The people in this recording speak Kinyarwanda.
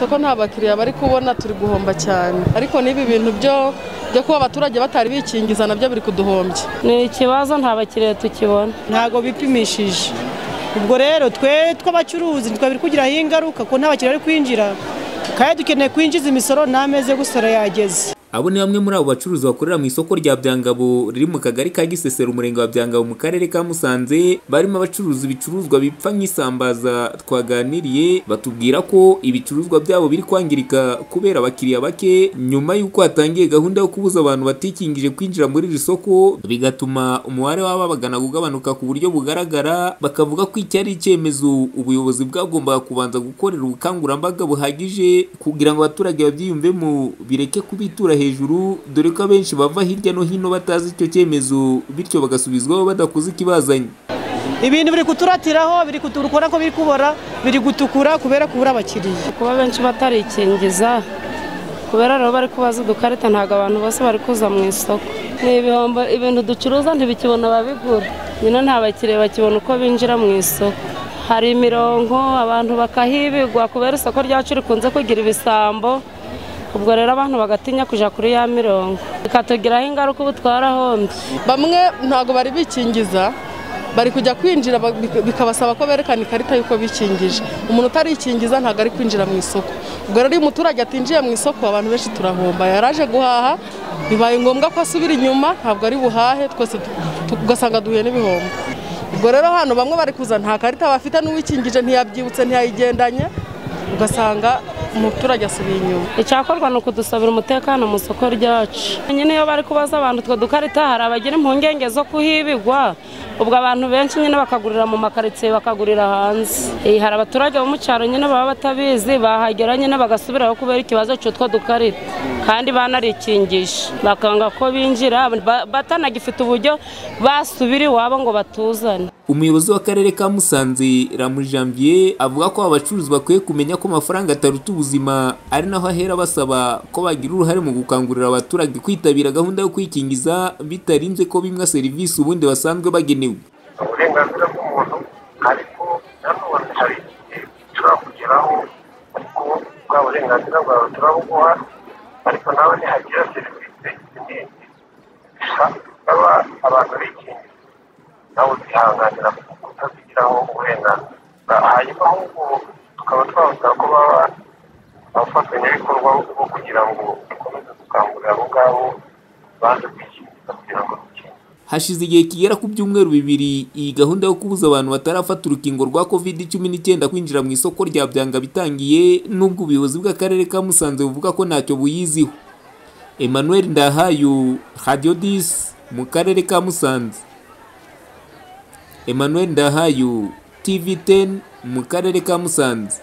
ko nta bakiriya bari kubona turi guhomba cyane ariko n'ibi bintu byo byo kuba abaturage batari bikingiza nabyo biri kuduhombya ni ikibazo nta bakiriya tukibona ntago bipimishije ubwo rero twe tw'abacuruzi ntitwe biri kugiraho ingaruka ko nta bakiriya bari kwinjira kandi dukeneye kwinjiza imisoro n'amezi yo gusora yageze abo ni bamwe muri abo bacuruzi bakorera mu isoko rya byangabo riri mu kagari ka gisesero umurenge wa byangabo mu karere ka musanze barimo abacuruza ibicuruzwa bipfa nk'isambaza twaganiriye batubwira ko ibicuruzwa byabo biri kwangirika kubera abakiriya bake nyuma y'uko hatangiye gahunda yo kubuza abantu batikingije kwinjira muri iri soko bigatuma umubare w'ababagana ugabanuka ku buryo bugaragara bakavuga ko iki ari icyemezo ubuyobozi bwagombaga kubanza gukorera ubukangurambaga buhagije kugira ngo abaturage babyiyumvemo bireke kubitura hejuru hejuru dore ko abenshi bava hirya no hino batazi icyo cyemezo bityo bagasubizwaho badakoze ikibazanye ibintu biri kuturatiraho biri kutukura ko biri kubora biri gutukura kubera kubura abakiriya kuba benshi batarikingiza kubera rero bari kubaza udukarita ntabwo abantu bose bari kuza mu isoko ni ibihombo ibintu ducuruza ntibikibona ababigura nyine nta bakiriya bakibona uko binjira mu isoko hari imirongo abantu bakahibigwa kubera isoko ryacu rikunze kugira ibisambo ubwo rero abantu bagatinya kujya kuri ya mirongo bikatugiraho ingaruka ubu twarahombi bamwe ntabwo bari bikingiza bari kujya kwinjira bikabasaba ko berekana ikarita y'uko bikingije umuntu utarikingiza ntabwo ari kwinjira mu isoko ubwo rero iyo umuturage atinjiye mu isoko abantu benshi turahomba yaraje guhaha bibaye ngombwa ko asubira inyuma ntabwo ari buhahe twese tugasanga duhuye n'ibihombo ubwo rero hano bamwe bari kuza nta karita bafite n'uwikingije ntiyabyibutse ntiyayigendanye ugasanga umuturage asubiye inyuma icyakorwa ni ukudusabira umutekano mu isoko ryacu nyine iyo bari kubaza abantu utwo dukarita hari abagira impungenge zo kuhibigwa ubwo abantu benshi nyine bakagurira mu makaritsiye bakagurira hanze hari abaturage bo mu cyaro nyine baba batabizi bahagera nyine bagasubiraho kubera ikibazo cy'utwo dukarita kandi banarikingisha bakanga ko binjira batanagifite uburyo basubira iwabo ngo batuzane umuyobozi w'akarere ka musanze ramujanvier avuga ko abacuruzi bakwiye kumenya ko amafaranga ataruta ubuzima ari naho ahera basaba ko bagira uruhare mu gukangurira abaturage kwitabira gahunda yo kwikingiza bitarinze ko bimwa serivisi ubundi basanzwe bagenewe uburenganzira bw'umuntu ariko nanone hari igihe ushobora kugeraho kuko bwa burenganzira bwawe turabuguha ariko nawe nihagira serivisi nyinshi baba abantu bikingiza nawe utihanganira kutabigiraho uburenganzira hanyuma ahubwo tukaba twabasaba ko baba abafatanyabikorwa bo kugira ngo dukomeze gukangurira abo ngabo baze kwikingiza kugira ngo dukingize hashize igihe kigera ku byumweru bibiri iyi gahunda yo kubuza abantu batarafata urukingo rwa covid cumi n'icyenda kwinjira mu isoko rya byanga bitangiye n'ubwo ubuyobozi bw'akarere ka musanze buvuga ko ntacyo buyiziho emmanuel ndahayo radio dis mu karere ka musanze emmanuel ndahayo tv 10 mu karere ka musanze